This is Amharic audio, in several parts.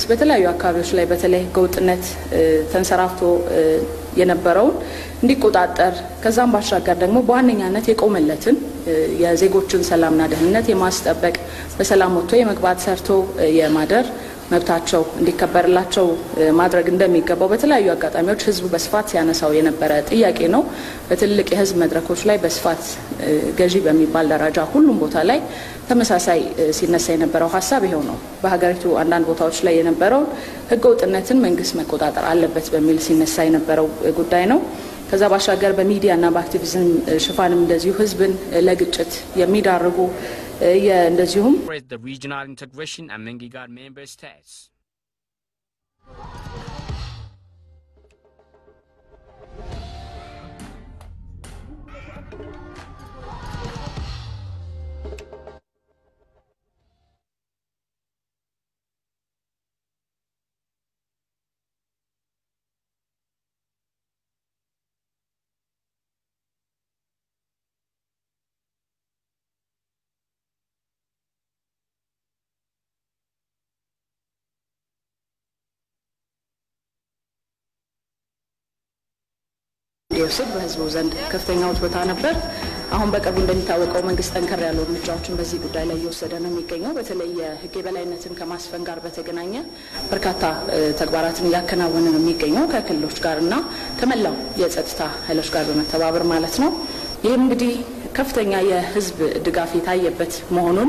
በተለያዩ አካባቢዎች ላይ በተለይ ህገወጥነት ተንሰራፍቶ የነበረውን እንዲቆጣጠር ከዛም ባሻገር ደግሞ በዋነኛነት የቆመለትን የዜጎችን ሰላምና ደህንነት የማስጠበቅ በሰላም ወጥቶ የመግባት ሰርቶ የማደር መብታቸው እንዲከበርላቸው ማድረግ እንደሚገባው በተለያዩ አጋጣሚዎች ህዝቡ በስፋት ሲያነሳው የነበረ ጥያቄ ነው። በትልቅ የህዝብ መድረኮች ላይ በስፋት ገዢ በሚባል ደረጃ ሁሉም ቦታ ላይ ተመሳሳይ ሲነሳ የነበረው ሀሳብ ይኸው ነው። በሀገሪቱ አንዳንድ ቦታዎች ላይ የነበረውን ህገወጥነትን መንግስት መቆጣጠር አለበት በሚል ሲነሳ የነበረው ጉዳይ ነው። ከዛ ባሻገር በሚዲያና በአክቲቪዝም ሽፋንም እንደዚሁ ህዝብን ለግጭት የሚዳርጉ እንደዚሁም the regional integration and Mengigar member states. እንዲወስድ በህዝቡ ዘንድ ከፍተኛ ውትወታ ነበር። አሁን በቅርቡ እንደሚታወቀው መንግስት ጠንከር ያሉ እርምጃዎችን በዚህ ጉዳይ ላይ እየወሰደ ነው የሚገኘው። በተለይ የህግ የበላይነትን ከማስፈን ጋር በተገናኘ በርካታ ተግባራትን እያከናወነ ነው የሚገኘው ከክልሎች ጋር እና ከመላው የጸጥታ ኃይሎች ጋር በመተባበር ማለት ነው። ይህም እንግዲህ ከፍተኛ የህዝብ ድጋፍ የታየበት መሆኑን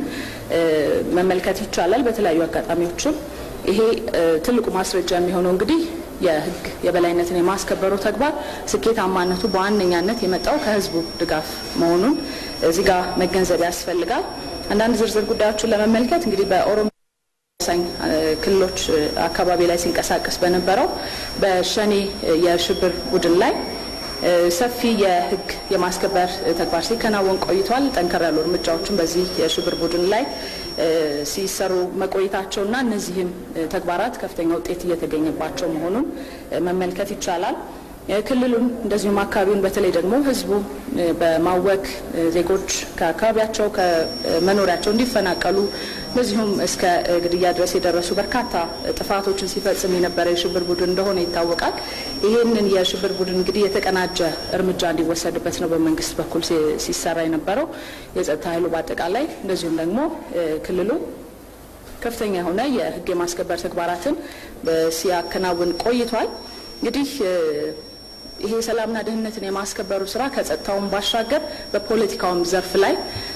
መመልከት ይቻላል። በተለያዩ አጋጣሚዎችም ይሄ ትልቁ ማስረጃ የሚሆነው እንግዲህ የህግ የበላይነትን የማስከበሩ ተግባር ስኬታማነቱ በዋነኛነት የመጣው ከህዝቡ ድጋፍ መሆኑን እዚህ ጋር መገንዘብ ያስፈልጋል። አንዳንድ ዝርዝር ጉዳዮችን ለመመልከት እንግዲህ በኦሮሚያ ወሳኝ ክልሎች አካባቢ ላይ ሲንቀሳቀስ በነበረው በሸኔ የሽብር ቡድን ላይ ሰፊ የህግ የማስከበር ተግባር ሲከናወን ቆይቷል። ጠንከር ያሉ እርምጃዎችን በዚህ የሽብር ቡድን ላይ ሲሰሩ መቆየታቸውና እነዚህም ተግባራት ከፍተኛ ውጤት እየተገኘባቸው መሆኑን መመልከት ይቻላል። ክልሉን እንደዚሁም አካባቢውን በተለይ ደግሞ ህዝቡ በማወክ ዜጎች ከአካባቢያቸው ከመኖሪያቸው እንዲፈናቀሉ እንደዚሁም እስከ ግድያ ድረስ የደረሱ በርካታ ጥፋቶችን ሲፈጽም የነበረ የሽብር ቡድን እንደሆነ ይታወቃል። ይህንን የሽብር ቡድን እንግዲህ የተቀናጀ እርምጃ እንዲወሰድበት ነው በመንግስት በኩል ሲሰራ የነበረው የጸጥታ ኃይሉ በአጠቃላይ እንደዚሁም ደግሞ ክልሉ ከፍተኛ የሆነ የህግ የማስከበር ተግባራትን ሲያከናውን ቆይቷል። እንግዲህ ይሄ ሰላምና ደህንነትን የማስከበሩ ስራ ከጸጥታውን ባሻገር በፖለቲካውም ዘርፍ ላይ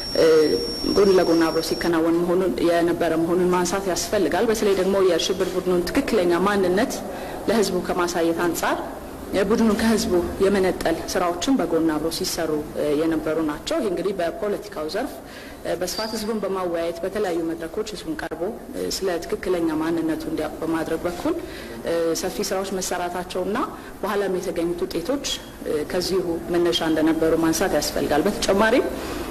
ጎን ለጎን አብሮ ሲከናወን መሆኑን የነበረ መሆኑን ማንሳት ያስፈልጋል። በተለይ ደግሞ የሽብር ቡድኑን ትክክለኛ ማንነት ለህዝቡ ከማሳየት አንጻር ቡድኑን ከህዝቡ የመነጠል ስራዎችን በጎን አብሮ ሲሰሩ የነበሩ ናቸው። ይህ እንግዲህ በፖለቲካው ዘርፍ በስፋት ህዝቡን በማወያየት በተለያዩ መድረኮች ህዝቡን ቀርቦ ስለ ትክክለኛ ማንነቱ እንዲያውቅ በማድረግ በኩል ሰፊ ስራዎች መሰራታቸውና በኋላም የተገኙት ውጤቶች ከዚሁ መነሻ እንደነበሩ ማንሳት ያስፈልጋል። በተጨማሪም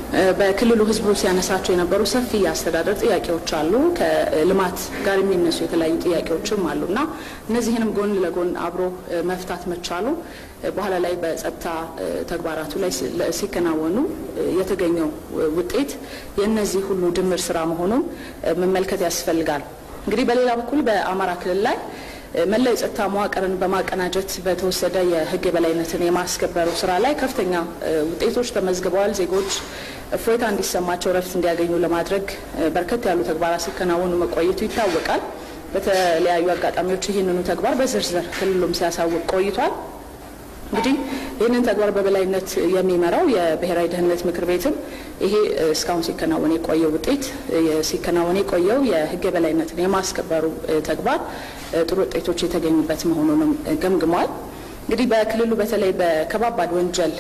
በክልሉ ህዝቡ ሲያነሳቸው የነበሩ ሰፊ የአስተዳደር ጥያቄዎች አሉ። ከልማት ጋር የሚነሱ የተለያዩ ጥያቄዎችም አሉና እነዚህንም ጎን ለጎን አብሮ መፍታት መቻሉ በኋላ ላይ በጸጥታ ተግባራቱ ላይ ሲከናወኑ የተገኘው ውጤት የእነዚህ ሁሉ ድምር ስራ መሆኑን መመልከት ያስፈልጋል። እንግዲህ በሌላ በኩል በአማራ ክልል ላይ መላው የጸጥታ መዋቅርን በማቀናጀት በተወሰደ የህግ የበላይነትን የማስከበሩ ስራ ላይ ከፍተኛ ውጤቶች ተመዝግበዋል። ዜጎች እፎይታ እንዲሰማቸው ረፍት እንዲያገኙ ለማድረግ በርከት ያሉ ተግባራት ሲከናወኑ መቆየቱ ይታወቃል። በተለያዩ አጋጣሚዎች ይህንኑ ተግባር በዝርዝር ክልሉም ሲያሳውቅ ቆይቷል። እንግዲህ ይህንን ተግባር በበላይነት የሚመራው የብሔራዊ ደህንነት ምክር ቤትም ይሄ እስካሁን ሲከናወን የቆየው ውጤት ሲከናወን የቆየው የህግ የበላይነትን የማስከበሩ ተግባር ጥሩ ውጤቶች የተገኙበት መሆኑንም ገምግሟል። እንግዲህ በክልሉ በተለይ በከባባድ ወንጀል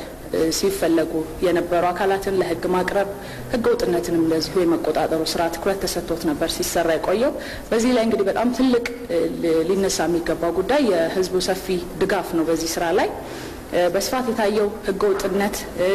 ሲፈለጉ የነበሩ አካላትን ለህግ ማቅረብ ህገ ወጥነትንም እንደዚሁ የመቆጣጠሩ ስራ ትኩረት ተሰጥቶት ነበር ሲሰራ የቆየው። በዚህ ላይ እንግዲህ በጣም ትልቅ ሊነሳ የሚገባው ጉዳይ የህዝቡ ሰፊ ድጋፍ ነው። በዚህ ስራ ላይ በስፋት የታየው ህገ ወጥነት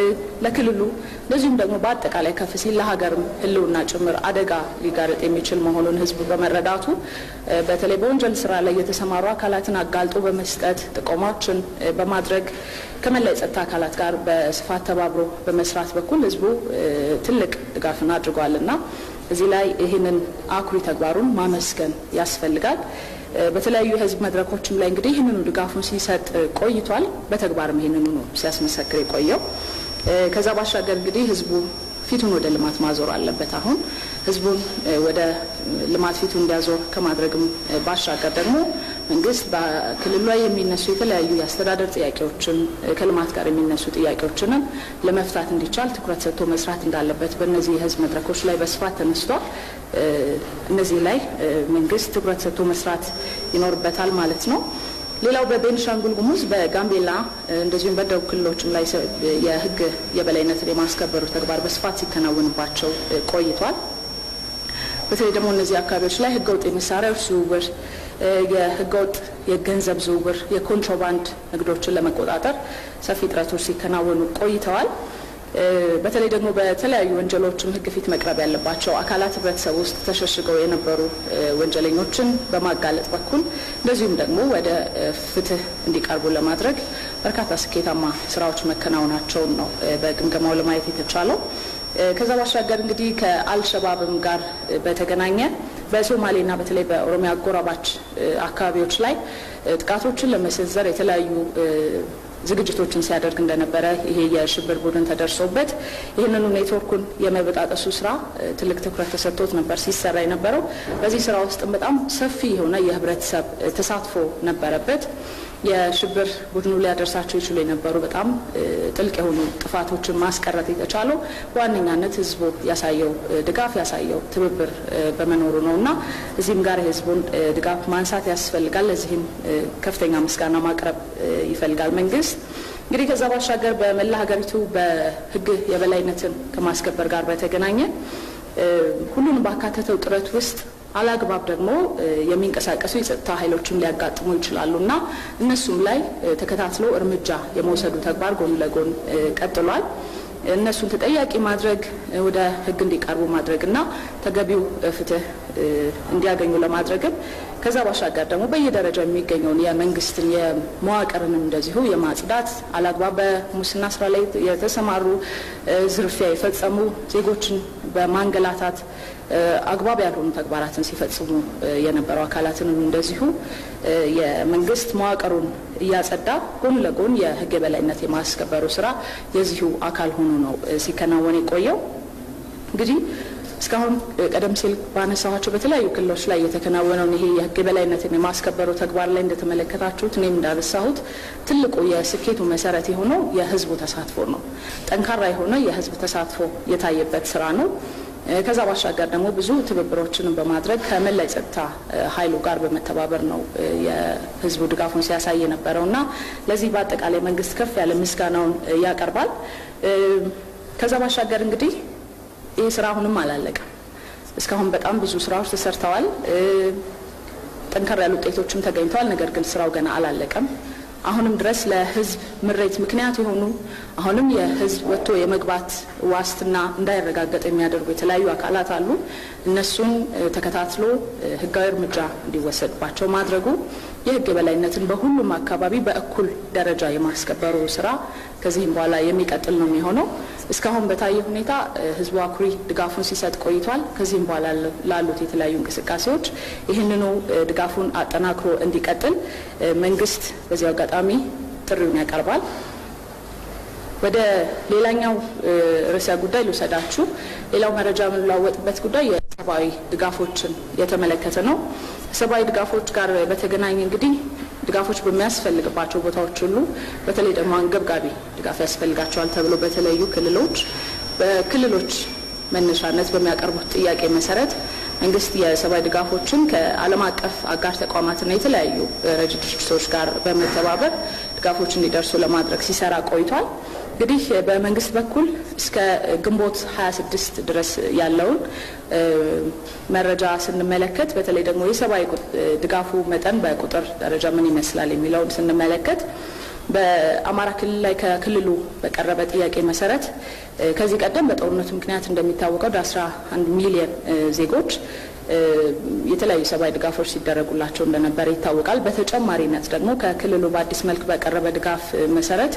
ለክልሉ እንደዚሁም ደግሞ በአጠቃላይ ከፍ ሲል ለሀገርም ህልውና ጭምር አደጋ ሊጋረጥ የሚችል መሆኑን ህዝቡ በመረዳቱ በተለይ በወንጀል ስራ ላይ የተሰማሩ አካላትን አጋልጦ በመስጠት ጥቆማዎችን በማድረግ ከመላ የጸጥታ አካላት ጋር በስፋት ተባብሮ በመስራት በኩል ህዝቡ ትልቅ ድጋፍን አድርጓል እና እዚህ ላይ ይህንን አኩሪ ተግባሩን ማመስገን ያስፈልጋል። በተለያዩ የህዝብ መድረኮችም ላይ እንግዲህ ይህንኑ ድጋፉን ሲሰጥ ቆይቷል። በተግባርም ይህንኑ ነው ሲያስመሰክር የቆየው። ከዛ ባሻገር እንግዲህ ህዝቡ ፊቱን ወደ ልማት ማዞር አለበት። አሁን ህዝቡን ወደ ልማት ፊቱ እንዲያዞር ከማድረግም ባሻገር ደግሞ መንግስት በክልሉ ላይ የሚነሱ የተለያዩ የአስተዳደር ጥያቄዎችን ከልማት ጋር የሚነሱ ጥያቄዎችንም ለመፍታት እንዲቻል ትኩረት ሰጥቶ መስራት እንዳለበት በእነዚህ የህዝብ መድረኮች ላይ በስፋት ተነስቷል። እነዚህ ላይ መንግስት ትኩረት ሰጥቶ መስራት ይኖርበታል ማለት ነው። ሌላው በቤንሻንጉል ጉሙዝ በጋምቤላ እንደዚሁም በደቡብ ክልሎችም ላይ የህግ የበላይነትን የማስከበሩ ተግባር በስፋት ሲከናወንባቸው ቆይቷል። በተለይ ደግሞ እነዚህ አካባቢዎች ላይ ህገወጥ የመሳሪያዎች ዝውውር፣ የህገወጥ የገንዘብ ዝውውር፣ የኮንትሮባንድ ንግዶችን ለመቆጣጠር ሰፊ ጥረቶች ሲከናወኑ ቆይተዋል። በተለይ ደግሞ በተለያዩ ወንጀሎችም ህግ ፊት መቅረብ ያለባቸው አካላት ህብረተሰብ ውስጥ ተሸሽገው የነበሩ ወንጀለኞችን በማጋለጥ በኩል እንደዚሁም ደግሞ ወደ ፍትህ እንዲቀርቡ ለማድረግ በርካታ ስኬታማ ስራዎች መከናወናቸውን ነው በግምገማው ለማየት የተቻለው። ከዛ ባሻገር እንግዲህ ከአልሸባብም ጋር በተገናኘ በሶማሌና በተለይ በኦሮሚያ አጎራባች አካባቢዎች ላይ ጥቃቶችን ለመሰንዘር የተለያዩ ዝግጅቶችን ሲያደርግ እንደነበረ ይሄ የሽብር ቡድን ተደርሶበት ይህንኑ ኔትወርኩን የመበጣጠሱ ስራ ትልቅ ትኩረት ተሰጥቶት ነበር ሲሰራ የነበረው። በዚህ ስራ ውስጥም በጣም ሰፊ የሆነ የህብረተሰብ ተሳትፎ ነበረበት። የሽብር ቡድኑ ሊያደርሳቸው ይችሉ የነበሩ በጣም ጥልቅ የሆኑ ጥፋቶችን ማስቀረት የተቻለው በዋነኛነት ህዝቡ ያሳየው ድጋፍ ያሳየው ትብብር በመኖሩ ነው እና እዚህም ጋር የህዝቡን ድጋፍ ማንሳት ያስፈልጋል። ለዚህም ከፍተኛ ምስጋና ማቅረብ ይፈልጋል መንግስት። እንግዲህ ከዛ ባሻገር በመላ ሀገሪቱ በህግ የበላይነትን ከማስከበር ጋር በተገናኘ ሁሉን ባካተተው ጥረት ውስጥ አላግባብ ደግሞ የሚንቀሳቀሱ የጸጥታ ኃይሎችም ሊያጋጥሙ ይችላሉ እና እነሱም ላይ ተከታትሎ እርምጃ የመውሰዱ ተግባር ጎን ለጎን ቀጥሏል። እነሱን ተጠያቂ ማድረግ ወደ ህግ እንዲቀርቡ ማድረግ እና ተገቢው ፍትህ እንዲያገኙ ለማድረግም ከዛ ባሻገር ደግሞ በየደረጃው የሚገኘውን የመንግስትን የመዋቅርንም እንደዚሁ የማጽዳት አላግባብ በሙስና ስራ ላይ የተሰማሩ ዝርፊያ የፈጸሙ ዜጎችን በማንገላታት አግባብ ያልሆኑ ተግባራትን ሲፈጽሙ የነበሩ አካላትንም እንደዚሁ የመንግስት መዋቅሩን እያጸዳ ጎን ለጎን የህግ የበላይነት የማስከበሩ ስራ የዚሁ አካል ሆኖ ነው ሲከናወን የቆየው። እንግዲህ እስካሁን ቀደም ሲል ባነሳኋቸው በተለያዩ ክልሎች ላይ የተከናወነውን ይሄ የህግ የበላይነትን የማስከበሩ ተግባር ላይ እንደተመለከታችሁት እኔም እንዳነሳሁት ትልቁ የስኬቱ መሰረት የሆነው የህዝቡ ተሳትፎ ነው። ጠንካራ የሆነ የህዝብ ተሳትፎ የታየበት ስራ ነው። ከዛ ባሻገር ደግሞ ብዙ ትብብሮችንም በማድረግ ከመላ የጸጥታ ኃይሉ ጋር በመተባበር ነው የህዝቡ ድጋፉን ሲያሳይ የነበረው እና ለዚህ በአጠቃላይ መንግስት ከፍ ያለ ምስጋናውን ያቀርባል። ከዛ ባሻገር እንግዲህ ይህ ስራ አሁንም አላለቀም። እስካሁን በጣም ብዙ ስራዎች ተሰርተዋል። ጠንከር ያሉ ውጤቶችም ተገኝተዋል። ነገር ግን ስራው ገና አላለቀም። አሁንም ድረስ ለህዝብ ምሬት ምክንያት የሆኑ አሁንም የህዝብ ወጥቶ የመግባት ዋስትና እንዳይረጋገጥ የሚያደርጉ የተለያዩ አካላት አሉ። እነሱን ተከታትሎ ህጋዊ እርምጃ እንዲወሰድባቸው ማድረጉ የህግ የበላይነትን በሁሉም አካባቢ በእኩል ደረጃ የማስከበሩ ስራ ከዚህም በኋላ የሚቀጥል ነው የሚሆነው። እስካሁን በታየ ሁኔታ ህዝቡ አኩሪ ድጋፉን ሲሰጥ ቆይቷል። ከዚህም በኋላ ላሉት የተለያዩ እንቅስቃሴዎች ይህንኑ ድጋፉን አጠናክሮ እንዲቀጥል መንግስት በዚህ አጋጣሚ ጥሪውን ያቀርባል። ወደ ሌላኛው ርዕሰ ጉዳይ ልውሰዳችሁ። ሌላው መረጃ የምንለዋወጥበት ጉዳይ የሰብአዊ ድጋፎችን የተመለከተ ነው። ሰብአዊ ድጋፎች ጋር በተገናኘ እንግዲህ ድጋፎች በሚያስፈልግባቸው ቦታዎች ሁሉ በተለይ ደግሞ አንገብጋቢ ድጋፍ ያስፈልጋቸዋል ተብሎ በተለያዩ ክልሎች በክልሎች መነሻነት በሚያቀርቡት ጥያቄ መሰረት መንግስት የሰብአዊ ድጋፎችን ከዓለም አቀፍ አጋር ተቋማትና የተለያዩ ረጅ ድርጅቶች ጋር በመተባበር ድጋፎች እንዲደርሱ ለማድረግ ሲሰራ ቆይቷል። እንግዲህ በመንግስት በኩል እስከ ግንቦት 26 ድረስ ያለውን መረጃ ስንመለከት በተለይ ደግሞ የሰብአዊ ድጋፉ መጠን በቁጥር ደረጃ ምን ይመስላል የሚለውን ስንመለከት በአማራ ክልል ላይ ከክልሉ በቀረበ ጥያቄ መሰረት ከዚህ ቀደም በጦርነቱ ምክንያት እንደሚታወቀው ወደ 11 ሚሊዮን ዜጎች የተለያዩ ሰብአዊ ድጋፎች ሲደረጉላቸው እንደነበረ ይታወቃል። በተጨማሪነት ደግሞ ከክልሉ በአዲስ መልክ በቀረበ ድጋፍ መሰረት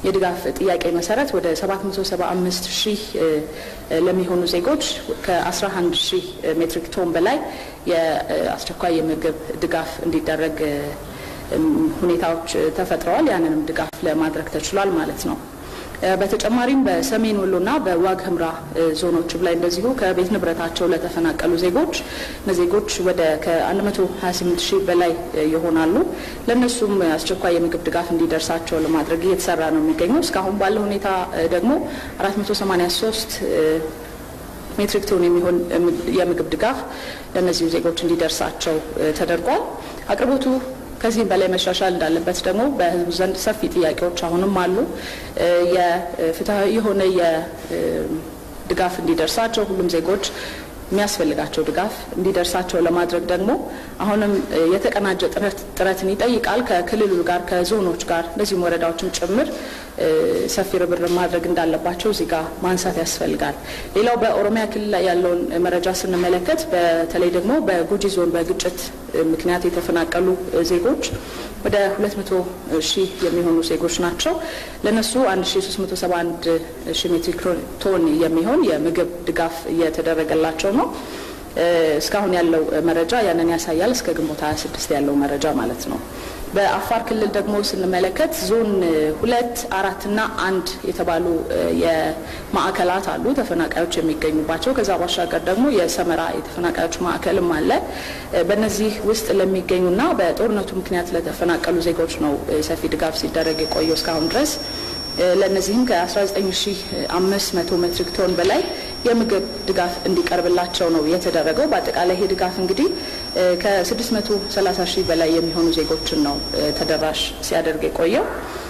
የድጋፍ ጥያቄ መሰረት ወደ 775 ሺህ ለሚሆኑ ዜጎች ከ11 ሺህ ሜትሪክ ቶን በላይ የአስቸኳይ የምግብ ድጋፍ እንዲደረግ ሁኔታዎች ተፈጥረዋል። ያንንም ድጋፍ ለማድረግ ተችሏል ማለት ነው። በተጨማሪም በሰሜን ወሎና በዋግ ህምራ ዞኖችም ላይ እንደዚሁ ከቤት ንብረታቸው ለተፈናቀሉ ዜጎች ዜጎች ወደ ከ128 ሺህ በላይ ይሆናሉ። ለእነሱም አስቸኳይ የምግብ ድጋፍ እንዲደርሳቸው ለማድረግ እየተሰራ ነው የሚገኘው። እስካሁን ባለው ሁኔታ ደግሞ 483 ሜትሪክ ቶን የሚሆን የምግብ ድጋፍ ለእነዚሁ ዜጎች እንዲደርሳቸው ተደርጓል። አቅርቦቱ ከዚህም በላይ መሻሻል እንዳለበት ደግሞ በህዝቡ ዘንድ ሰፊ ጥያቄዎች አሁንም አሉ። የፍትሐዊ የሆነ የድጋፍ እንዲደርሳቸው ሁሉም ዜጎች የሚያስፈልጋቸው ድጋፍ እንዲደርሳቸው ለማድረግ ደግሞ አሁንም የተቀናጀ ጥረትን ይጠይቃል። ከክልሉ ጋር ከዞኖች ጋር እንደዚሁም ወረዳዎችም ጭምር ሰፊ ርብርብ ማድረግ እንዳለባቸው እዚህ ጋር ማንሳት ያስፈልጋል። ሌላው በኦሮሚያ ክልል ላይ ያለውን መረጃ ስንመለከት በተለይ ደግሞ በጉጂ ዞን በግጭት ምክንያት የተፈናቀሉ ዜጎች ወደ 200 ሺህ የሚሆኑ ዜጎች ናቸው። ለነሱ 1371 ሺህ ሜትሪክ ቶን የሚሆን የምግብ ድጋፍ እየተደረገላቸው ነው። እስካሁን ያለው መረጃ ያንን ያሳያል። እስከ ግንቦት 26 ያለው መረጃ ማለት ነው። በአፋር ክልል ደግሞ ስንመለከት ዞን ሁለት አራት እና አንድ የተባሉ የማዕከላት አሉ ተፈናቃዮች የሚገኙባቸው። ከዛ ባሻገር ደግሞ የሰመራ የተፈናቃዮች ማዕከልም አለ። በእነዚህ ውስጥ ለሚገኙና በጦርነቱ ምክንያት ለተፈናቀሉ ዜጎች ነው ሰፊ ድጋፍ ሲደረግ የቆየው እስካሁን ድረስ። ለእነዚህም ከ19500 ሜትሪክ ቶን በላይ የምግብ ድጋፍ እንዲቀርብላቸው ነው የተደረገው። በአጠቃላይ ይሄ ድጋፍ እንግዲህ ከ630 ሺህ በላይ የሚሆኑ ዜጎችን ነው ተደራሽ ሲያደርግ የቆየው።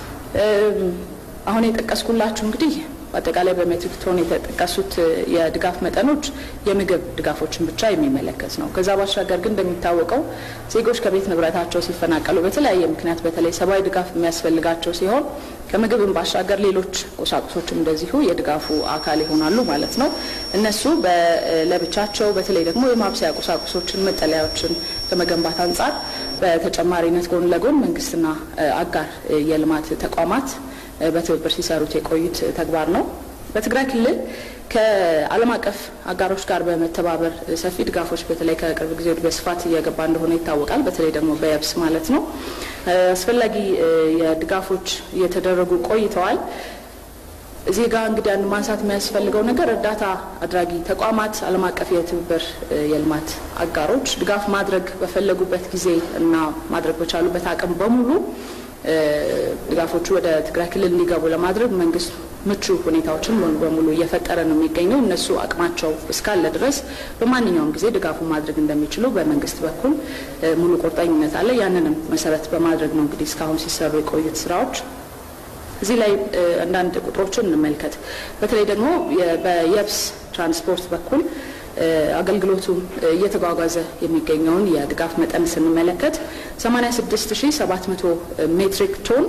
አሁን የጠቀስኩላችሁ እንግዲህ በአጠቃላይ በሜትሪክ ቶን የተጠቀሱት የድጋፍ መጠኖች የምግብ ድጋፎችን ብቻ የሚመለከት ነው። ከዛ ባሻገር ግን እንደሚታወቀው ዜጎች ከቤት ንብረታቸው ሲፈናቀሉ በተለያየ ምክንያት በተለይ ሰብአዊ ድጋፍ የሚያስፈልጋቸው ሲሆን ከምግብም ባሻገር ሌሎች ቁሳቁሶችም እንደዚሁ የድጋፉ አካል ይሆናሉ ማለት ነው። እነሱ ለብቻቸው በተለይ ደግሞ የማብሰያ ቁሳቁሶችን፣ መጠለያዎችን ከመገንባት አንጻር በተጨማሪነት ጎን ለጎን መንግስትና አጋር የልማት ተቋማት በትብብር ሲሰሩት የቆዩት ተግባር ነው። በትግራይ ክልል ከዓለም አቀፍ አጋሮች ጋር በመተባበር ሰፊ ድጋፎች በተለይ ከቅርብ ጊዜ ወዲህ በስፋት እየገባ እንደሆነ ይታወቃል። በተለይ ደግሞ በየብስ ማለት ነው። አስፈላጊ የድጋፎች እየተደረጉ ቆይተዋል። እዚህ ጋር እንግዲህ አንድ ማንሳት የሚያስፈልገው ነገር እርዳታ አድራጊ ተቋማት፣ ዓለም አቀፍ የትብብር የልማት አጋሮች ድጋፍ ማድረግ በፈለጉበት ጊዜ እና ማድረግ በቻሉበት አቅም በሙሉ ድጋፎቹ ወደ ትግራይ ክልል እንዲገቡ ለማድረግ መንግስት ምቹ ሁኔታዎችን ሙሉ በሙሉ እየፈጠረ ነው የሚገኘው። እነሱ አቅማቸው እስካለ ድረስ በማንኛውም ጊዜ ድጋፉ ማድረግ እንደሚችሉ በመንግስት በኩል ሙሉ ቁርጠኝነት አለ። ያንንም መሰረት በማድረግ ነው እንግዲህ እስካሁን ሲሰሩ የቆዩት ስራዎች። እዚህ ላይ አንዳንድ ቁጥሮችን እንመልከት። በተለይ ደግሞ በየብስ ትራንስፖርት በኩል አገልግሎቱ እየተጓጓዘ የሚገኘውን የድጋፍ መጠን ስንመለከት 86700 ሜትሪክ ቶን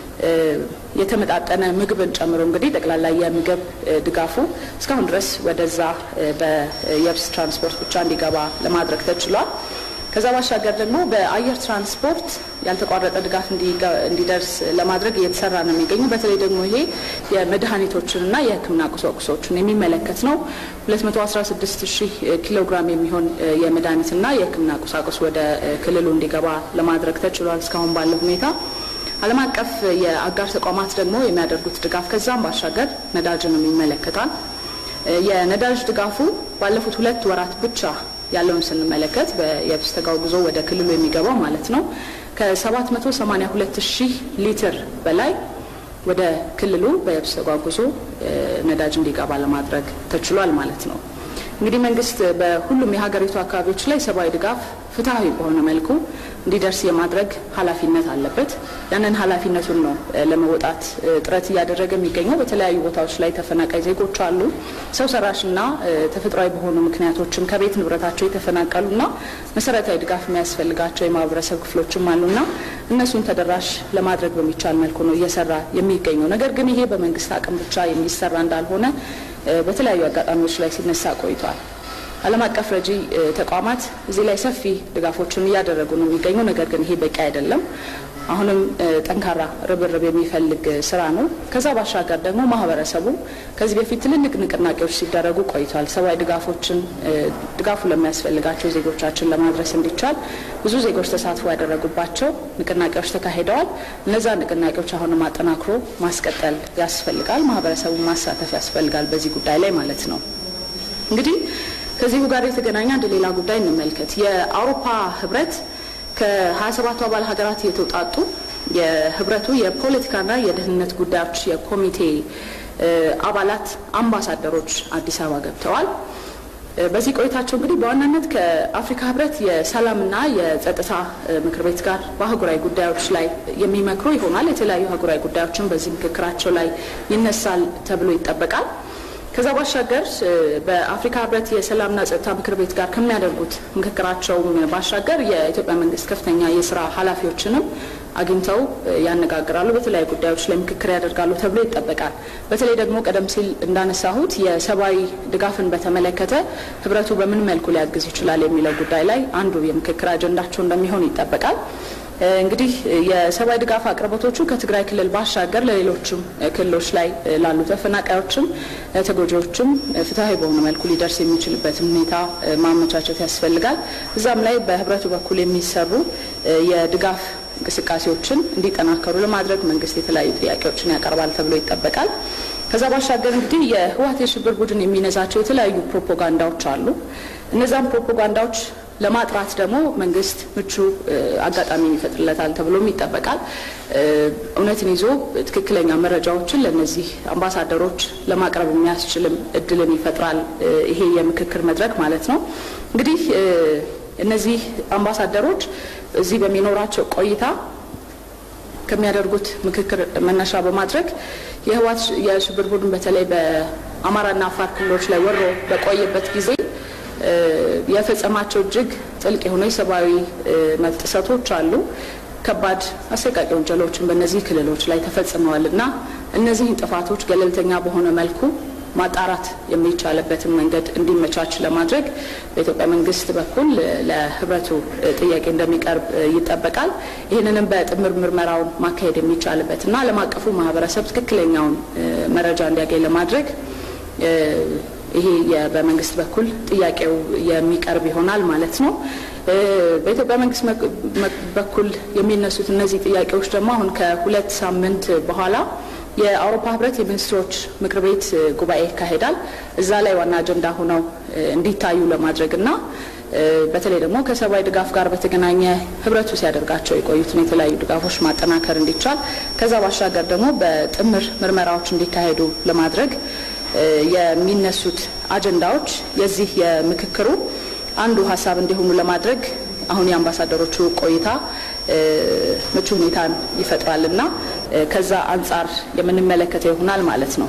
የተመጣጠነ ምግብን ጨምሮ እንግዲህ ጠቅላላ የምግብ ድጋፉ እስካሁን ድረስ ወደዛ በየብስ ትራንስፖርት ብቻ እንዲገባ ለማድረግ ተችሏል። ከዛ ባሻገር ደግሞ በአየር ትራንስፖርት ያልተቋረጠ ድጋፍ እንዲደርስ ለማድረግ እየተሰራ ነው የሚገኘው። በተለይ ደግሞ ይሄ የመድኃኒቶችንና የሕክምና ቁሳቁሶችን የሚመለከት ነው። 216 ሺህ ኪሎ ግራም የሚሆን የመድኃኒትና የሕክምና ቁሳቁስ ወደ ክልሉ እንዲገባ ለማድረግ ተችሏል እስካሁን ባለው ሁኔታ። ዓለም አቀፍ የአጋር ተቋማት ደግሞ የሚያደርጉት ድጋፍ ከዛም ባሻገር ነዳጅንም ይመለከታል። የነዳጅ ድጋፉ ባለፉት ሁለት ወራት ብቻ ያለውን ስንመለከት በየብስ ተጓጉዞ ወደ ክልሉ የሚገባው ማለት ነው ከ782 ሺህ ሊትር በላይ ወደ ክልሉ በየብስ ተጓጉዞ ነዳጅ እንዲገባ ለማድረግ ተችሏል ማለት ነው። እንግዲህ መንግስት በሁሉም የሀገሪቱ አካባቢዎች ላይ ሰብአዊ ድጋፍ ፍትሐዊ በሆነ መልኩ እንዲደርስ የማድረግ ኃላፊነት አለበት። ያንን ኃላፊነቱን ነው ለመወጣት ጥረት እያደረገ የሚገኘው። በተለያዩ ቦታዎች ላይ ተፈናቃይ ዜጎች አሉ። ሰው ሰራሽና ተፈጥሯዊ በሆኑ ምክንያቶችም ከቤት ንብረታቸው የተፈናቀሉና መሰረታዊ ድጋፍ የሚያስፈልጋቸው የማህበረሰብ ክፍሎችም አሉና እነሱን ተደራሽ ለማድረግ በሚቻል መልኩ ነው እየሰራ የሚገኘው። ነገር ግን ይሄ በመንግስት አቅም ብቻ የሚሰራ እንዳልሆነ በተለያዩ አጋጣሚዎች ላይ ሲነሳ ቆይቷል። ዓለም አቀፍ ረጂ ተቋማት እዚህ ላይ ሰፊ ድጋፎችን እያደረጉ ነው የሚገኙ። ነገር ግን ይሄ በቂ አይደለም። አሁንም ጠንካራ ርብርብ የሚፈልግ ስራ ነው። ከዛ ባሻገር ደግሞ ማህበረሰቡ ከዚህ በፊት ትልልቅ ንቅናቄዎች ሲደረጉ ቆይቷል። ሰብአዊ ድጋፎችን ድጋፉ ለሚያስፈልጋቸው ዜጎቻችን ለማድረስ እንዲቻል ብዙ ዜጎች ተሳትፎ ያደረጉባቸው ንቅናቄዎች ተካሂደዋል። እነዛ ንቅናቄዎች አሁንም አጠናክሮ ማስቀጠል ያስፈልጋል። ማህበረሰቡን ማሳተፍ ያስፈልጋል በዚህ ጉዳይ ላይ ማለት ነው። እንግዲህ ከዚሁ ጋር የተገናኘ አንድ ሌላ ጉዳይ እንመልከት። የአውሮፓ ህብረት ከ27ቱ አባል ሀገራት የተውጣጡ የህብረቱ የፖለቲካና የደህንነት ጉዳዮች የኮሚቴ አባላት አምባሳደሮች አዲስ አበባ ገብተዋል። በዚህ ቆይታቸው እንግዲህ በዋናነት ከአፍሪካ ህብረት የሰላምና የጸጥታ ምክር ቤት ጋር በአህጉራዊ ጉዳዮች ላይ የሚመክሩ ይሆናል። የተለያዩ አህጉራዊ ጉዳዮችን በዚህ ምክክራቸው ላይ ይነሳል ተብሎ ይጠበቃል። ከዛ ባሻገር በአፍሪካ ህብረት የሰላምና ጸጥታ ምክር ቤት ጋር ከሚያደርጉት ምክክራቸውም ባሻገር የኢትዮጵያ መንግስት ከፍተኛ የስራ ኃላፊዎችንም አግኝተው ያነጋግራሉ። በተለያዩ ጉዳዮች ላይ ምክክር ያደርጋሉ ተብሎ ይጠበቃል። በተለይ ደግሞ ቀደም ሲል እንዳነሳሁት የሰብአዊ ድጋፍን በተመለከተ ህብረቱ በምን መልኩ ሊያግዝ ይችላል የሚለው ጉዳይ ላይ አንዱ የምክክር አጀንዳቸው እንደሚሆን ይጠበቃል። እንግዲህ የሰብአዊ ድጋፍ አቅርቦቶቹ ከትግራይ ክልል ባሻገር ለሌሎችም ክልሎች ላይ ላሉ ተፈናቃዮችም ተጎጂዎችም ፍትሐዊ በሆነ መልኩ ሊደርስ የሚችልበትን ሁኔታ ማመቻቸት ያስፈልጋል። እዛም ላይ በህብረቱ በኩል የሚሰሩ የድጋፍ እንቅስቃሴዎችን እንዲጠናከሩ ለማድረግ መንግስት የተለያዩ ጥያቄዎችን ያቀርባል ተብሎ ይጠበቃል። ከዛ ባሻገር እንግዲህ የህወሓት የሽብር ቡድን የሚነዛቸው የተለያዩ ፕሮፓጋንዳዎች አሉ። እነዛም ፕሮፓጋንዳዎች ለማጥራት ደግሞ መንግስት ምቹ አጋጣሚን ይፈጥርለታል ተብሎም ይጠበቃል። እውነትን ይዞ ትክክለኛ መረጃዎችን ለእነዚህ አምባሳደሮች ለማቅረብ የሚያስችልም እድልን ይፈጥራል ይሄ የምክክር መድረክ ማለት ነው። እንግዲህ እነዚህ አምባሳደሮች እዚህ በሚኖራቸው ቆይታ ከሚያደርጉት ምክክር መነሻ በማድረግ የህወሓት የሽብር ቡድን በተለይ በአማራና አፋር ክልሎች ላይ ወሮ በቆየበት ጊዜ የፈጸማቸው እጅግ ጥልቅ የሆኑ የሰብአዊ መብት ጥሰቶች አሉ። ከባድ አሰቃቂ ወንጀሎችን በእነዚህ ክልሎች ላይ ተፈጽመዋል እና እነዚህን ጥፋቶች ገለልተኛ በሆነ መልኩ ማጣራት የሚቻልበትን መንገድ እንዲመቻች ለማድረግ በኢትዮጵያ መንግስት በኩል ለህብረቱ ጥያቄ እንደሚቀርብ ይጠበቃል። ይህንንም በጥምር ምርመራውን ማካሄድ የሚቻልበትና ዓለም አቀፉ ማህበረሰብ ትክክለኛውን መረጃ እንዲያገኝ ለማድረግ ይሄ በመንግስት በኩል ጥያቄው የሚቀርብ ይሆናል ማለት ነው። በኢትዮጵያ መንግስት በኩል የሚነሱት እነዚህ ጥያቄዎች ደግሞ አሁን ከሁለት ሳምንት በኋላ የአውሮፓ ህብረት የሚኒስትሮች ምክር ቤት ጉባኤ ይካሄዳል። እዛ ላይ ዋና አጀንዳ ሆነው እንዲታዩ ለማድረግ እና በተለይ ደግሞ ከሰብአዊ ድጋፍ ጋር በተገናኘ ህብረቱ ሲያደርጋቸው የቆዩትን የተለያዩ ድጋፎች ማጠናከር እንዲቻል ከዛ ባሻገር ደግሞ በጥምር ምርመራዎች እንዲካሄዱ ለማድረግ የሚነሱት አጀንዳዎች የዚህ የምክክሩ አንዱ ሀሳብ እንዲሆኑ ለማድረግ አሁን የአምባሳደሮቹ ቆይታ ምቹ ሁኔታን ይፈጥራልና ከዛ አንጻር የምንመለከተው ይሆናል ማለት ነው።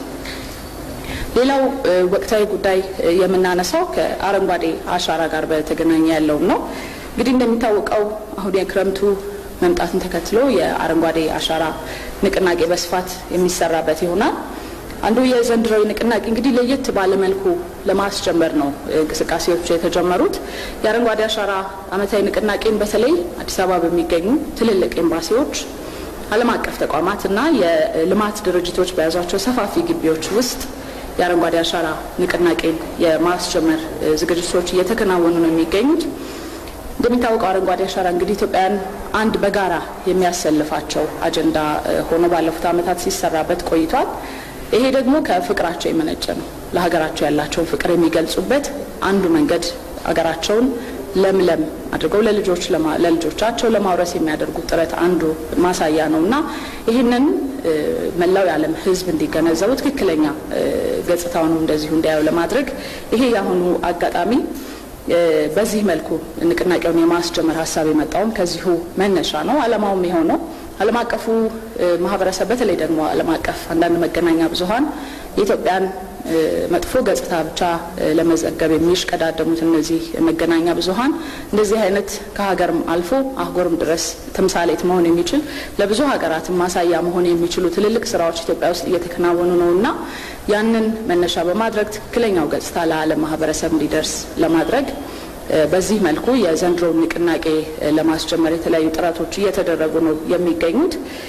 ሌላው ወቅታዊ ጉዳይ የምናነሳው ከአረንጓዴ አሻራ ጋር በተገናኘ ያለውን ነው። እንግዲህ እንደሚታወቀው አሁን የክረምቱ መምጣትን ተከትሎ የአረንጓዴ አሻራ ንቅናቄ በስፋት የሚሰራበት ይሆናል። አንዱ የዘንድሮዊ ንቅናቄ እንግዲህ ለየት ባለ መልኩ ለማስጀመር ነው እንቅስቃሴዎች የተጀመሩት። የአረንጓዴ አሻራ ዓመታዊ ንቅናቄን በተለይ አዲስ አበባ በሚገኙ ትልልቅ ኤምባሲዎች፣ ዓለም አቀፍ ተቋማት እና የልማት ድርጅቶች በያዟቸው ሰፋፊ ግቢዎች ውስጥ የአረንጓዴ አሻራ ንቅናቄን የማስጀመር ዝግጅቶች እየተከናወኑ ነው የሚገኙት። እንደሚታወቀው አረንጓዴ አሻራ እንግዲህ ኢትዮጵያውያን አንድ በጋራ የሚያሰልፋቸው አጀንዳ ሆኖ ባለፉት ዓመታት ሲሰራበት ቆይቷል። ይሄ ደግሞ ከፍቅራቸው የመነጨ ነው። ለሀገራቸው ያላቸውን ፍቅር የሚገልጹበት አንዱ መንገድ ሀገራቸውን ለምለም አድርገው ለልጆች ለልጆቻቸው ለማውረስ የሚያደርጉት ጥረት አንዱ ማሳያ ነው እና ይህንን መላው የዓለም ሕዝብ እንዲገነዘቡ ትክክለኛ ገጽታውን እንደዚሁ እንዲያዩ ለማድረግ ይሄ የአሁኑ አጋጣሚ በዚህ መልኩ ንቅናቄውን የማስጀመር ሀሳብ የመጣውም ከዚሁ መነሻ ነው። ዓላማውም የሆነው ዓለም አቀፉ ማህበረሰብ በተለይ ደግሞ ዓለም አቀፍ አንዳንድ መገናኛ ብዙኃን የኢትዮጵያን መጥፎ ገጽታ ብቻ ለመዘገብ የሚሽቀዳደሙት እነዚህ መገናኛ ብዙኃን እንደዚህ አይነት ከሀገርም አልፎ አህጉርም ድረስ ተምሳሌት መሆን የሚችል ለብዙ ሀገራትም ማሳያ መሆን የሚችሉ ትልልቅ ስራዎች ኢትዮጵያ ውስጥ እየተከናወኑ ነው እና ያንን መነሻ በማድረግ ትክክለኛው ገጽታ ለዓለም ማህበረሰብ እንዲደርስ ለማድረግ በዚህ መልኩ የዘንድሮውን ንቅናቄ ለማስጀመር የተለያዩ ጥረቶች እየተደረጉ ነው የሚገኙት።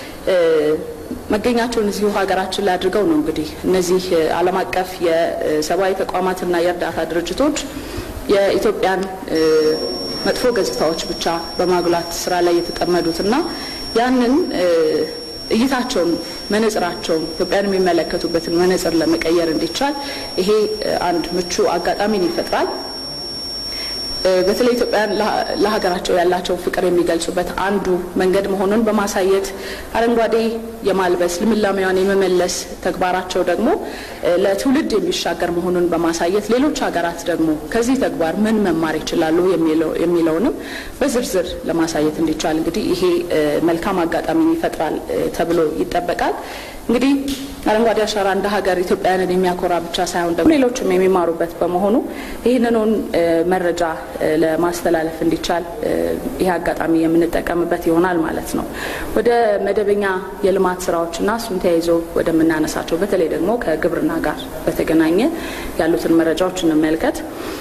መገኛቸውን እዚሁ ሀገራችን ላይ አድርገው ነው እንግዲህ እነዚህ ዓለም አቀፍ የሰብአዊ ተቋማትና የእርዳታ ድርጅቶች የኢትዮጵያን መጥፎ ገጽታዎች ብቻ በማጉላት ስራ ላይ የተጠመዱትና ያንን እይታቸውን መነጽራቸውን ኢትዮጵያን የሚመለከቱበትን መነጽር ለመቀየር እንዲቻል ይሄ አንድ ምቹ አጋጣሚን ይፈጥራል። በተለይ ኢትዮጵያን ለሀገራቸው ያላቸውን ፍቅር የሚገልጹበት አንዱ መንገድ መሆኑን በማሳየት አረንጓዴ የማልበስ ልምላሜዋን የመመለስ ተግባራቸው ደግሞ ለትውልድ የሚሻገር መሆኑን በማሳየት ሌሎች ሀገራት ደግሞ ከዚህ ተግባር ምን መማር ይችላሉ የሚለውንም በዝርዝር ለማሳየት እንዲቻል እንግዲህ ይሄ መልካም አጋጣሚን ይፈጥራል ተብሎ ይጠበቃል። እንግዲህ አረንጓዴ አሻራ እንደ ሀገር ኢትዮጵያውያንን የሚያኮራ ብቻ ሳይሆን ደግሞ ሌሎችም የሚማሩበት በመሆኑ ይህንኑን መረጃ ለማስተላለፍ እንዲቻል ይህ አጋጣሚ የምንጠቀምበት ይሆናል ማለት ነው። ወደ መደበኛ የልማት ስራዎችና እሱን ተያይዞ ወደምናነሳቸው በተለይ ደግሞ ከግብርና ጋር በተገናኘ ያሉትን መረጃዎች እንመልከት።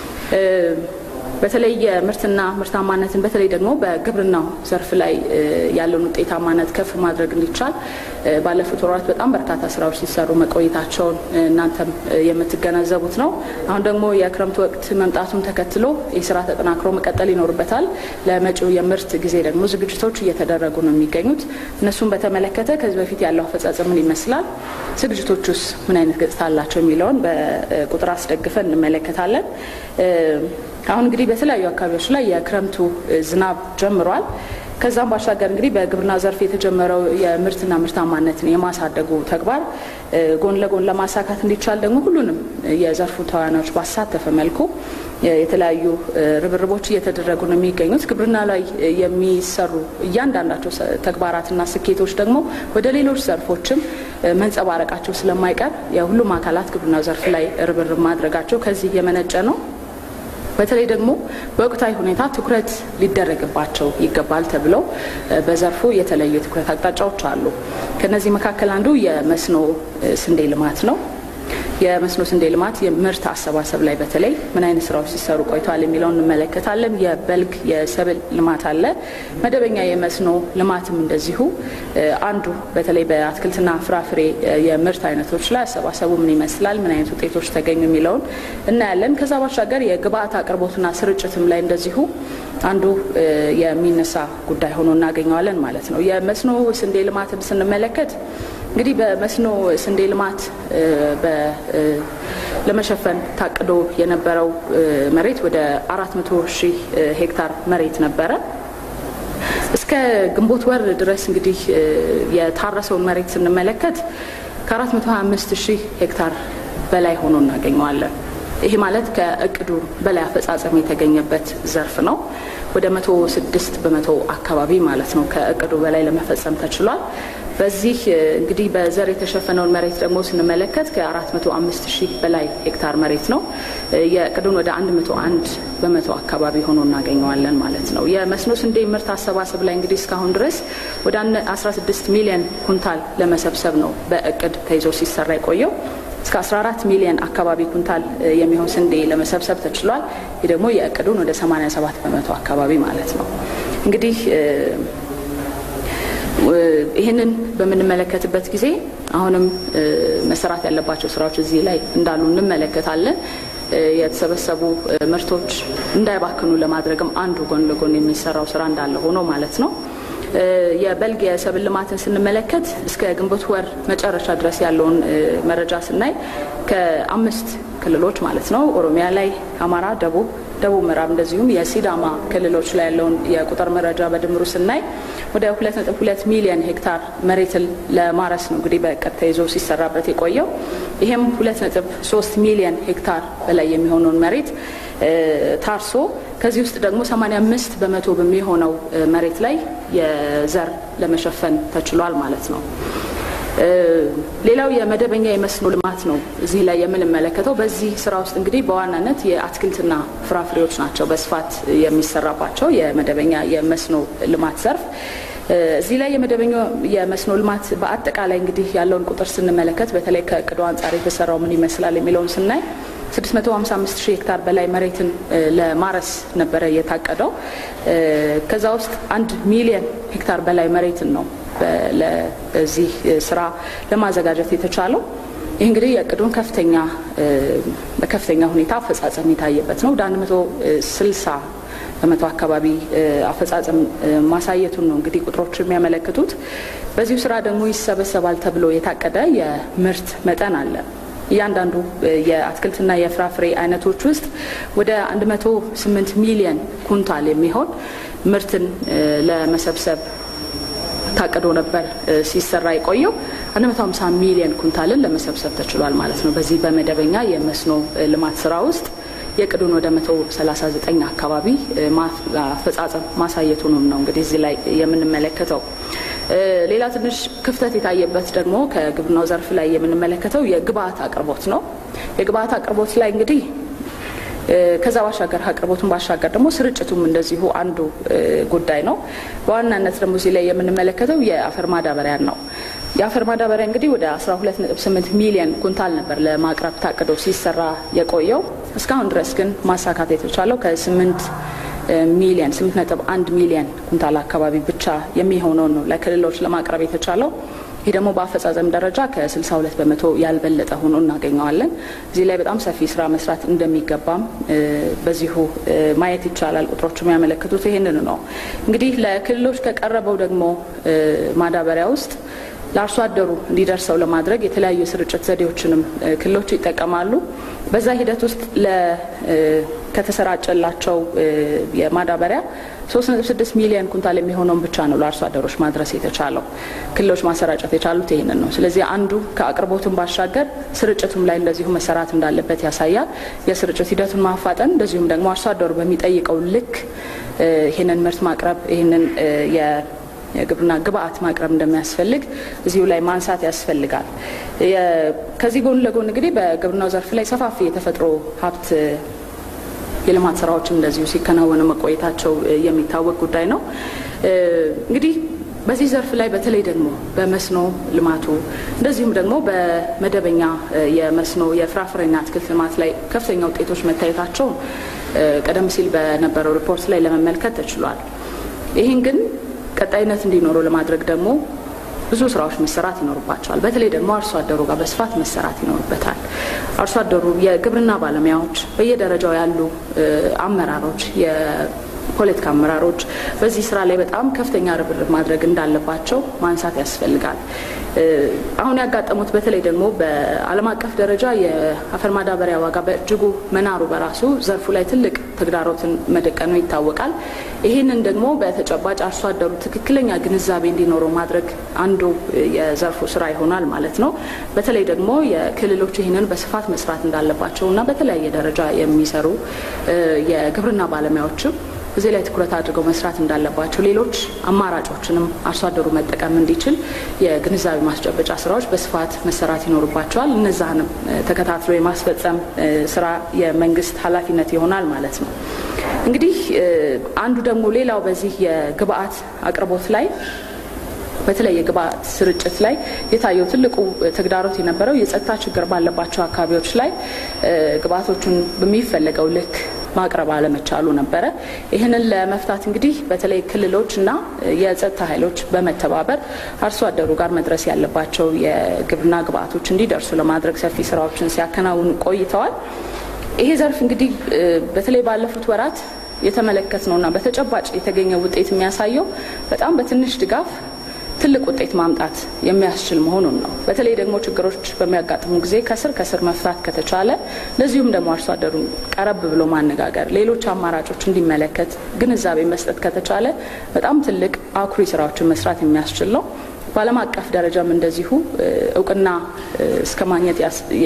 በተለይ የምርትና ምርታማነትን በተለይ ደግሞ በግብርናው ዘርፍ ላይ ያለውን ውጤታማነት ከፍ ማድረግ እንዲቻል ባለፉት ወራት በጣም በርካታ ስራዎች ሲሰሩ መቆየታቸውን እናንተም የምትገነዘቡት ነው። አሁን ደግሞ የክረምት ወቅት መምጣቱን ተከትሎ ይህ ስራ ተጠናክሮ መቀጠል ይኖርበታል። ለመጪው የምርት ጊዜ ደግሞ ዝግጅቶች እየተደረጉ ነው የሚገኙት። እነሱን በተመለከተ ከዚህ በፊት ያለው አፈጻጸም ምን ይመስላል፣ ዝግጅቶቹስ ምን አይነት ገጽታ አላቸው የሚለውን በቁጥር አስደግፈን እንመለከታለን። አሁን እንግዲህ በተለያዩ አካባቢዎች ላይ የክረምቱ ዝናብ ጀምሯል። ከዛም ባሻገር እንግዲህ በግብርና ዘርፍ የተጀመረው የምርትና ምርታማነትን የማሳደጉ ተግባር ጎን ለጎን ለማሳካት እንዲቻል ደግሞ ሁሉንም የዘርፉ ተዋናዮች ባሳተፈ መልኩ የተለያዩ ርብርቦች እየተደረጉ ነው የሚገኙት። ግብርና ላይ የሚሰሩ እያንዳንዳቸው ተግባራትና ስኬቶች ደግሞ ወደ ሌሎች ዘርፎችም መንጸባረቃቸው ስለማይቀር የሁሉም አካላት ግብርና ዘርፍ ላይ ርብርብ ማድረጋቸው ከዚህ የመነጨ ነው። በተለይ ደግሞ በወቅታዊ ሁኔታ ትኩረት ሊደረግባቸው ይገባል ተብለው በዘርፉ የተለዩ የትኩረት አቅጣጫዎች አሉ። ከነዚህ መካከል አንዱ የመስኖ ስንዴ ልማት ነው። የመስኖ ስንዴ ልማት የምርት አሰባሰብ ላይ በተለይ ምን አይነት ስራዎች ሲሰሩ ቆይተዋል የሚለውን እንመለከታለን። የበልግ የሰብል ልማት አለ። መደበኛ የመስኖ ልማትም እንደዚሁ አንዱ በተለይ በአትክልትና ፍራፍሬ የምርት አይነቶች ላይ አሰባሰቡ ምን ይመስላል፣ ምን አይነት ውጤቶች ተገኙ የሚለውን እናያለን። ከዛ ባሻገር የግብአት አቅርቦትና ስርጭትም ላይ እንደዚሁ አንዱ የሚነሳ ጉዳይ ሆኖ እናገኘዋለን ማለት ነው። የመስኖ ስንዴ ልማትን ስንመለከት እንግዲህ በመስኖ ስንዴ ልማት ለመሸፈን ታቅዶ የነበረው መሬት ወደ አራት መቶ ሺህ ሄክታር መሬት ነበረ። እስከ ግንቦት ወር ድረስ እንግዲህ የታረሰውን መሬት ስንመለከት ከ425 ሺህ ሄክታር በላይ ሆኖ እናገኘዋለን። ይሄ ማለት ከእቅዱ በላይ አፈጻጸም የተገኘበት ዘርፍ ነው። ወደ መቶ ስድስት በመቶ አካባቢ ማለት ነው ከእቅዱ በላይ ለመፈጸም ተችሏል። በዚህ እንግዲህ በዘር የተሸፈነውን መሬት ደግሞ ስንመለከት ከ405 ሺህ በላይ ሄክታር መሬት ነው። የእቅዱን ወደ 101 በመቶ አካባቢ ሆኖ እናገኘዋለን ማለት ነው። የመስኖ ስንዴ ምርት አሰባሰብ ላይ እንግዲህ እስካሁን ድረስ ወደ 16 ሚሊዮን ኩንታል ለመሰብሰብ ነው በእቅድ ተይዞ ሲሰራ የቆየው። እስከ 14 ሚሊዮን አካባቢ ኩንታል የሚሆን ስንዴ ለመሰብሰብ ተችሏል። ይህ ደግሞ የእቅዱን ወደ 87 በመቶ አካባቢ ማለት ነው። እንግዲህ ይህንን በምንመለከትበት ጊዜ አሁንም መሰራት ያለባቸው ስራዎች እዚህ ላይ እንዳሉ እንመለከታለን። የተሰበሰቡ ምርቶች እንዳይባክኑ ለማድረግም አንዱ ጎን ለጎን የሚሰራው ስራ እንዳለ ሆኖ ማለት ነው። የበልግ የሰብል ልማትን ስንመለከት እስከ ግንቦት ወር መጨረሻ ድረስ ያለውን መረጃ ስናይ ከአምስት ክልሎች ማለት ነው ኦሮሚያ ላይ፣ አማራ፣ ደቡብ ደቡብ ምዕራብ እንደዚሁም የሲዳማ ክልሎች ላይ ያለውን የቁጥር መረጃ በድምሩ ስናይ ወደ 2.2 ሚሊዮን ሄክታር መሬትን ለማረስ ነው እንግዲህ በእቅድ ተይዞ ሲሰራበት የቆየው። ይህም 2.3 ሚሊዮን ሄክታር በላይ የሚሆነውን መሬት ታርሶ ከዚህ ውስጥ ደግሞ 85 በመቶ በሚሆነው መሬት ላይ የዘር ለመሸፈን ተችሏል ማለት ነው። ሌላው የመደበኛ የመስኖ ልማት ነው እዚህ ላይ የምንመለከተው። በዚህ ስራ ውስጥ እንግዲህ በዋናነት የአትክልትና ፍራፍሬዎች ናቸው በስፋት የሚሰራባቸው የመደበኛ የመስኖ ልማት ዘርፍ። እዚህ ላይ የመደበኛ የመስኖ ልማት በአጠቃላይ እንግዲህ ያለውን ቁጥር ስንመለከት በተለይ ከእቅዱ አንጻር የተሰራው ምን ይመስላል የሚለውን ስናይ 655 ሺህ ሄክታር በላይ መሬትን ለማረስ ነበረ የታቀደው። ከዛ ውስጥ አንድ ሚሊየን ሄክታር በላይ መሬትን ነው ለዚህ ስራ ለማዘጋጀት የተቻለው። ይህ እንግዲህ የእቅዱን ከፍተኛ በከፍተኛ ሁኔታ አፈጻጸም የታየበት ነው። ወደ 160 በመቶ አካባቢ አፈጻጸም ማሳየቱን ነው እንግዲህ ቁጥሮች የሚያመለክቱት። በዚሁ ስራ ደግሞ ይሰበሰባል ተብሎ የታቀደ የምርት መጠን አለ። እያንዳንዱ የአትክልትና የፍራፍሬ አይነቶች ውስጥ ወደ 108 ሚሊየን ኩንታል የሚሆን ምርትን ለመሰብሰብ ታቅዶ ነበር ሲሰራ የቆየው 150 ሚሊዮን ኩንታልን ለመሰብሰብ ተችሏል ማለት ነው። በዚህ በመደበኛ የመስኖ ልማት ስራ ውስጥ የቅዱን ወደ 139 አካባቢ አፈጻጸም ማሳየቱንም ነው እንግዲህ እዚህ ላይ የምንመለከተው። ሌላ ትንሽ ክፍተት የታየበት ደግሞ ከግብርናው ዘርፍ ላይ የምንመለከተው የግብአት አቅርቦት ነው። የግብአት አቅርቦት ላይ እንግዲህ ከዛ ባሻገር አቅርቦቱን ባሻገር ደግሞ ስርጭቱም እንደዚሁ አንዱ ጉዳይ ነው። በዋናነት ደግሞ እዚህ ላይ የምንመለከተው የአፈር ማዳበሪያን ነው። የአፈር ማዳበሪያ እንግዲህ ወደ 12.8 ሚሊዮን ኩንታል ነበር ለማቅረብ ታቅዶ ሲሰራ የቆየው። እስካሁን ድረስ ግን ማሳካት የተቻለው ከ8 ሚሊዮን 8.1 ሚሊዮን ኩንታል አካባቢ ብቻ የሚሆነውን ነው ለክልሎች ለማቅረብ የተቻለው። ይህ ደግሞ በአፈጻጸም ደረጃ ከ62 በመቶ ያልበለጠ ሆኖ እናገኘዋለን። እዚህ ላይ በጣም ሰፊ ስራ መስራት እንደሚገባም በዚሁ ማየት ይቻላል። ቁጥሮቹ የሚያመለክቱት ይህንን ነው። እንግዲህ ለክልሎች ከቀረበው ደግሞ ማዳበሪያ ውስጥ ለአርሶ አደሩ እንዲደርሰው ለማድረግ የተለያዩ የስርጭት ዘዴዎችንም ክልሎች ይጠቀማሉ። በዛ ሂደት ውስጥ ከተሰራጨላቸው የማዳበሪያ 3.6 ሚሊዮን ኩንታል የሚሆነውን ብቻ ነው ለአርሶ አደሮች ማድረስ የተቻለው። ክልሎች ማሰራጨት የቻሉት ይህንን ነው። ስለዚህ አንዱ ከአቅርቦቱን ባሻገር ስርጭቱም ላይ እንደዚሁ መሰራት እንዳለበት ያሳያል። የስርጭት ሂደቱን ማፋጠን፣ እንደዚሁም ደግሞ አርሶ አደሩ በሚጠይቀው ልክ ይህንን ምርት ማቅረብ ይህንን የግብርና ግብአት ማቅረብ እንደሚያስፈልግ እዚሁ ላይ ማንሳት ያስፈልጋል። ከዚህ ጎን ለጎን እንግዲህ በግብርናው ዘርፍ ላይ ሰፋፊ የተፈጥሮ ሀብት የልማት ስራዎችም እንደዚሁ ሲከናወኑ መቆየታቸው የሚታወቅ ጉዳይ ነው። እንግዲህ በዚህ ዘርፍ ላይ በተለይ ደግሞ በመስኖ ልማቱ እንደዚሁም ደግሞ በመደበኛ የመስኖ የፍራፍሬና አትክልት ልማት ላይ ከፍተኛ ውጤቶች መታየታቸውን ቀደም ሲል በነበረው ሪፖርት ላይ ለመመልከት ተችሏል። ይህን ግን ቀጣይነት እንዲኖረው ለማድረግ ደግሞ ብዙ ስራዎች መሰራት ይኖርባቸዋል። በተለይ ደግሞ አርሶ አደሩ ጋር በስፋት መሰራት ይኖርበታል። አርሶ አደሩ፣ የግብርና ባለሙያዎች፣ በየደረጃው ያሉ አመራሮች፣ የፖለቲካ አመራሮች በዚህ ስራ ላይ በጣም ከፍተኛ ርብርብ ማድረግ እንዳለባቸው ማንሳት ያስፈልጋል። አሁን ያጋጠሙት በተለይ ደግሞ በዓለም አቀፍ ደረጃ የአፈር ማዳበሪያ ዋጋ በእጅጉ መናሩ በራሱ ዘርፉ ላይ ትልቅ ተግዳሮትን መደቀኑ ይታወቃል። ይህንን ደግሞ በተጨባጭ አርሶ አደሩ ትክክለኛ ግንዛቤ እንዲኖረው ማድረግ አንዱ የዘርፉ ስራ ይሆናል ማለት ነው። በተለይ ደግሞ የክልሎች ይህንን በስፋት መስራት እንዳለባቸው እና በተለያየ ደረጃ የሚሰሩ የግብርና ባለሙያዎችም እዚህ ላይ ትኩረት አድርገው መስራት እንዳለባቸው፣ ሌሎች አማራጮችንም አርሶ አደሩ መጠቀም እንዲችል የግንዛቤ ማስጨበጫ ስራዎች በስፋት መሰራት ይኖርባቸዋል። እነዛንም ተከታትሎ የማስፈጸም ስራ የመንግስት ኃላፊነት ይሆናል ማለት ነው። እንግዲህ አንዱ ደግሞ ሌላው በዚህ የግብአት አቅርቦት ላይ በተለይ የግብአት ስርጭት ላይ የታየው ትልቁ ተግዳሮት የነበረው የጸጥታ ችግር ባለባቸው አካባቢዎች ላይ ግብአቶቹን በሚፈለገው ልክ ማቅረብ አለመቻሉ ነበረ። ይህንን ለመፍታት እንግዲህ በተለይ ክልሎች እና የጸጥታ ኃይሎች በመተባበር አርሶ አደሩ ጋር መድረስ ያለባቸው የግብርና ግብአቶች እንዲደርሱ ለማድረግ ሰፊ ስራዎችን ሲያከናውኑ ቆይተዋል። ይሄ ዘርፍ እንግዲህ በተለይ ባለፉት ወራት የተመለከት ነውና በተጨባጭ የተገኘው ውጤት የሚያሳየው በጣም በትንሽ ድጋፍ ትልቅ ውጤት ማምጣት የሚያስችል መሆኑን ነው። በተለይ ደግሞ ችግሮች በሚያጋጥሙ ጊዜ ከስር ከስር መፍታት ከተቻለ እንደዚሁም ደግሞ አርሶ አደሩን ቀረብ ብሎ ማነጋገር፣ ሌሎች አማራጮች እንዲመለከት ግንዛቤ መስጠት ከተቻለ በጣም ትልቅ አኩሪ ስራዎችን መስራት የሚያስችል ነው። በዓለም አቀፍ ደረጃም እንደዚሁ እውቅና እስከ ማግኘት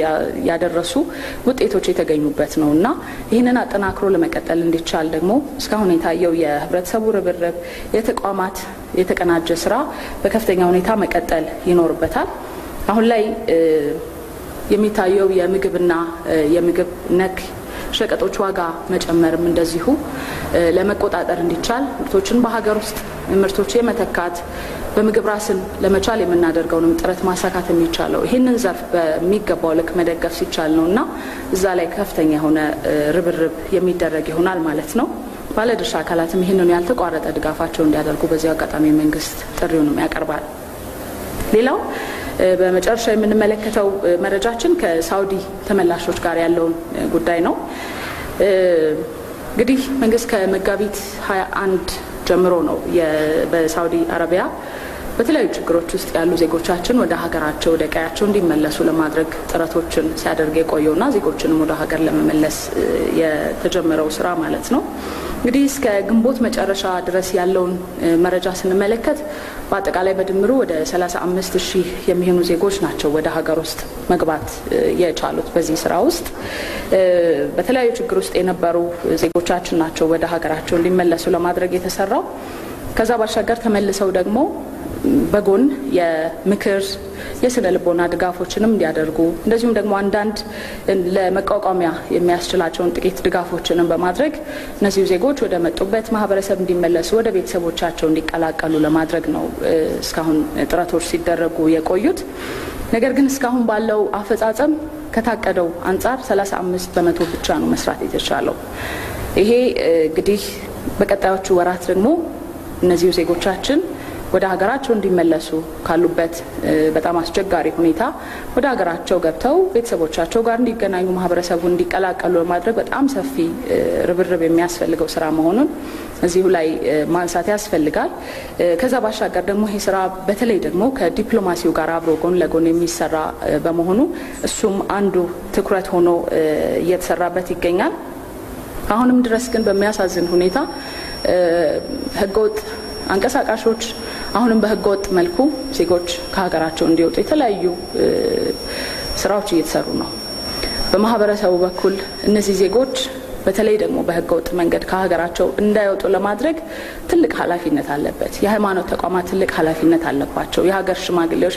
ያደረሱ ውጤቶች የተገኙበት ነው እና ይህንን አጠናክሮ ለመቀጠል እንዲቻል ደግሞ እስካሁን የታየው የህብረተሰቡ ርብርብ፣ የተቋማት የተቀናጀ ስራ በከፍተኛ ሁኔታ መቀጠል ይኖርበታል። አሁን ላይ የሚታየው የምግብና የምግብ ነክ ሸቀጦች ዋጋ መጨመርም እንደዚሁ ለመቆጣጠር እንዲቻል ምርቶችን በሀገር ውስጥ ምርቶች የመተካት በምግብ ራስን ለመቻል የምናደርገውንም ጥረት ማሳካት የሚቻለው ይህንን ዘርፍ በሚገባው ልክ መደገፍ ሲቻል ነው እና እዛ ላይ ከፍተኛ የሆነ ርብርብ የሚደረግ ይሆናል ማለት ነው። ባለድርሻ አካላትም ይህንኑ ያልተቋረጠ ድጋፋቸው እንዲያደርጉ በዚሁ አጋጣሚ መንግስት ጥሪውንም ያቀርባል። ሌላው በመጨረሻ የምንመለከተው መረጃችን ከሳውዲ ተመላሾች ጋር ያለውን ጉዳይ ነው። እንግዲህ መንግስት ከመጋቢት 21 ጀምሮ ነው በሳውዲ አረቢያ በተለያዩ ችግሮች ውስጥ ያሉ ዜጎቻችን ወደ ሀገራቸው ወደ ቀያቸው እንዲመለሱ ለማድረግ ጥረቶችን ሲያደርግ የቆየውና ዜጎችንም ወደ ሀገር ለመመለስ የተጀመረው ስራ ማለት ነው። እንግዲህ እስከ ግንቦት መጨረሻ ድረስ ያለውን መረጃ ስንመለከት በአጠቃላይ በድምሩ ወደ 35 ሺህ የሚሆኑ ዜጎች ናቸው ወደ ሀገር ውስጥ መግባት የቻሉት። በዚህ ስራ ውስጥ በተለያዩ ችግር ውስጥ የነበሩ ዜጎቻችን ናቸው ወደ ሀገራቸው እንዲመለሱ ለማድረግ የተሰራው። ከዛ ባሻገር ተመልሰው ደግሞ በጎን የምክር የስነ ልቦና ድጋፎችንም እንዲያደርጉ እንደዚሁም ደግሞ አንዳንድ ለመቋቋሚያ የሚያስችላቸውን ጥቂት ድጋፎችንም በማድረግ እነዚሁ ዜጎች ወደ መጡበት ማህበረሰብ እንዲመለሱ ወደ ቤተሰቦቻቸው እንዲቀላቀሉ ለማድረግ ነው እስካሁን ጥረቶች ሲደረጉ የቆዩት። ነገር ግን እስካሁን ባለው አፈጻጸም ከታቀደው አንጻር 35 በመቶ ብቻ ነው መስራት የተቻለው። ይሄ እንግዲህ በቀጣዮቹ ወራት ደግሞ እነዚሁ ዜጎቻችን ወደ ሀገራቸው እንዲመለሱ ካሉበት በጣም አስቸጋሪ ሁኔታ ወደ ሀገራቸው ገብተው ቤተሰቦቻቸው ጋር እንዲገናኙ ማህበረሰቡ እንዲቀላቀሉ ለማድረግ በጣም ሰፊ ርብርብ የሚያስፈልገው ስራ መሆኑን እዚሁ ላይ ማንሳት ያስፈልጋል። ከዛ ባሻገር ደግሞ ይህ ስራ በተለይ ደግሞ ከዲፕሎማሲው ጋር አብሮ ጎን ለጎን የሚሰራ በመሆኑ እሱም አንዱ ትኩረት ሆኖ እየተሰራበት ይገኛል። አሁንም ድረስ ግን በሚያሳዝን ሁኔታ ህገወጥ አንቀሳቃሾች አሁንም በህገወጥ መልኩ ዜጎች ከሀገራቸው እንዲወጡ የተለያዩ ስራዎች እየተሰሩ ነው። በማህበረሰቡ በኩል እነዚህ ዜጎች በተለይ ደግሞ በህገወጥ መንገድ ከሀገራቸው እንዳይወጡ ለማድረግ ትልቅ ኃላፊነት አለበት። የሃይማኖት ተቋማት ትልቅ ኃላፊነት አለባቸው። የሀገር ሽማግሌዎች